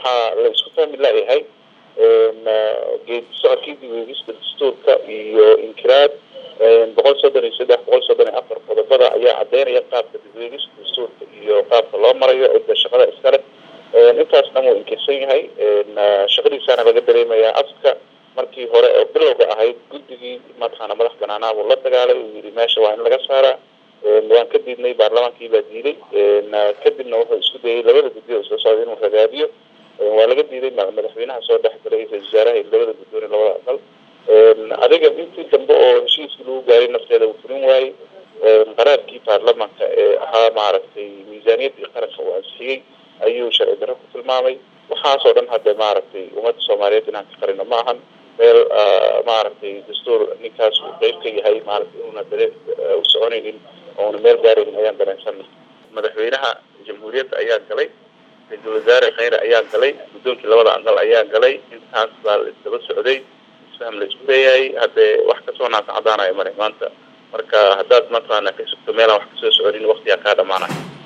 waxaa la isku fahmi laayahay geedi socodkii dibeegista dastuurka iyo inkiraad boqol soddon iyo saddex boqol soddon iyo afar qodobada ayaa cadeynaya qaabka dibeegista dastuurka iyo qaabka loo marayo cidda shaqada iskale intaas dhan wuu inkirsan yahay shaqadiisaana laga dareemayaa afka markii hore oo bilowga ahayd guddigii mataqaana madax banaanaa buu la dagaalay uu yidhi meesha waa in laga saaraa waan ka diidnay baarlamaankii baa diiday kadibna wuxuu isku dayay labada guddi oo isla socda inuu ragaabiyo waa laga diiday madaxweynaha soo dhex galay ra-isul wasaaraha iyo labada guddoon iyo labada aqal adiga intii dambe oo heshiiskii lagu gaaray nafteeda uu fulin waayey qaraarkii baarlamaanka ee ahaa maaragtay miisaaniyaddii qaranka uu ansixiyey ayuu sharci darro ku tilmaamay waxaasoo dhan hadda maaragtay ummadda soomaaliyeed inaan ka qarino ma ahan meel maaragtay dastuur ninkaas uu qeyb ka yahay maaragtay inuuna dare u soconaynin ouna meel gaaraynin ayaan dareensanay madaxweynaha jamhuuriyadda ayaa galay ra-iisul wasaare kheyre ayaa galay guddoonkii labada aqal ayaa galay intaas baa la isdaba socday isfaham la isku leeyahay haddee wax kasoo naasa cadaanaya mare maanta marka haddaad mataqaana ka sugto meelaan wax kasoo soconin waktigaa kaa dhamaanaya